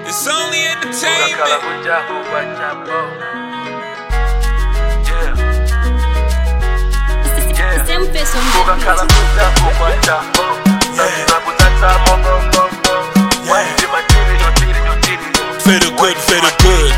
It's only entertainment. Sempre son Feel good, feel good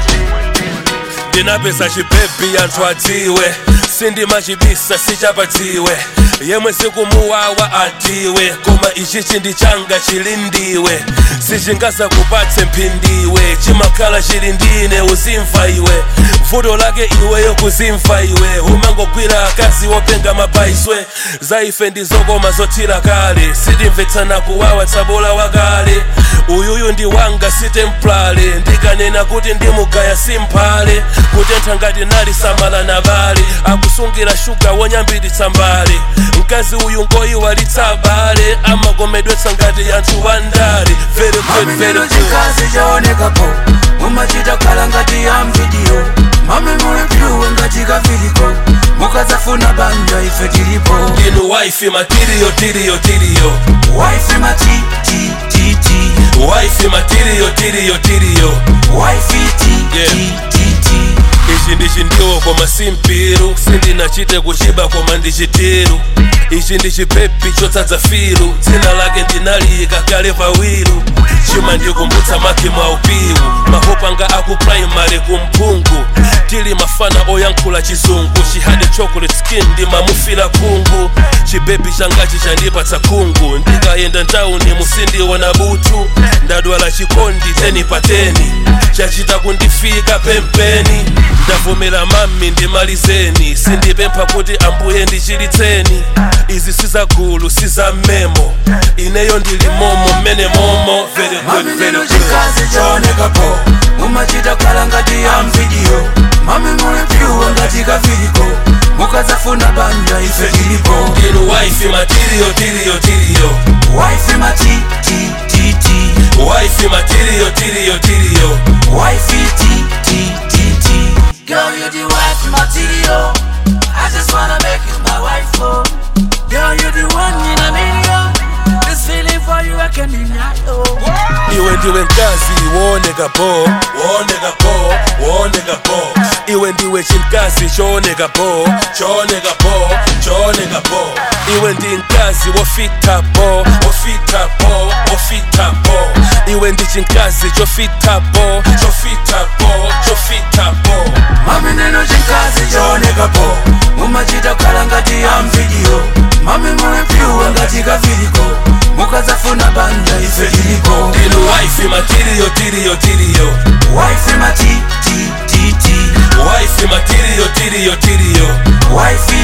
ndinapesa chipepi anthu adziwe sindimachibisa sichapatiwe yemwe sikumuwawa atiwe koma ichi chindi changa chili ndiwe sichingasakupatse mphindiwe chimakhala chili ndine uzimva iwe vuto lake iweyo kuzimva iwe umangogwira akazi wopenga mapaiswe za ife ndizokoma zothira kale sitimvetsana kuwawa tsabola wakale uyuyu ndi wanga sitemplale ndikanena kuti ndimugaya simphale kutentha ngati nali samala na bale akusungira shuga wonyambititsa mbale mkazi uyu ngoyiwalitsa bale amagomedwetsa ngati anthu wandale very good, very mamimiro good. chikazi chaonekapo mumachita khala ngati ya mvidiyo mami muli pyuwe ngati kaviliko mukadzafuna banja ife tilipo inu waifi matiriyo tiriyo tiriyo waifi mati ti ti ti waifi matiriyo tiriyo tiriyo waifi ti Yeah. ti ti ti ichi ndichi ndiwo koma simpiru sindinachite kuchiba koma ndichitiru ichi ndi chipepi chotsatsa filu dzina lake ndinaliyika kale pawiru chima ndikumbutsa makhi mwa upiwu mahopanga aku primary kumphungu tili mafana oyankhula chizungu chihade chocolate skin ndimamufila kungu chibebi changachi chandipatsa khungu ndikayenda ntawuni musindiona butu ndadwala chikondi teni pateni chachita kundifika pempeni ndavomera mami ndimalizeni sindipempha kuti ambuye ndichilitseni izi sizagulu sizamemo ineyo ndili momo mmene momo very good, very mamimiro good. chikazi chaonekapo mumachita khala ngati ya mvidiyo mami muli pyuwe ngati kaviliko mukadzafuna banja ife tilipo inu waifi matiriyo tiriyo tiriyo waifi mati ti ti ti waifi matiriyo tiriyo tiriyo Wifey T T T T. Girl, you the wife material. I just wanna make you my wife, oh. Girl, you the one in a million. This feeling for you, I can deny, oh. iwe ndiwe mkazi wooneka po wooneka po wooneka po iwe ndiwe chimkazi chooneka po chooneka po chooneka po iwe ndi mkazi wofita po wofita po wofita po iwe ndi chimkazi chofita po chofita po chofita po Mami neno chinkazi chaoneka po. Mumachita khala ngati ya mvidiyo. Mami muli pyuwe ngati kaviliko. Mukadzafuna banja ife tilipo. inu waifi matiriyo tiriyo tiriyo Wifey mati T T T. waifi matiriyo tiriyo tiriyo Wifey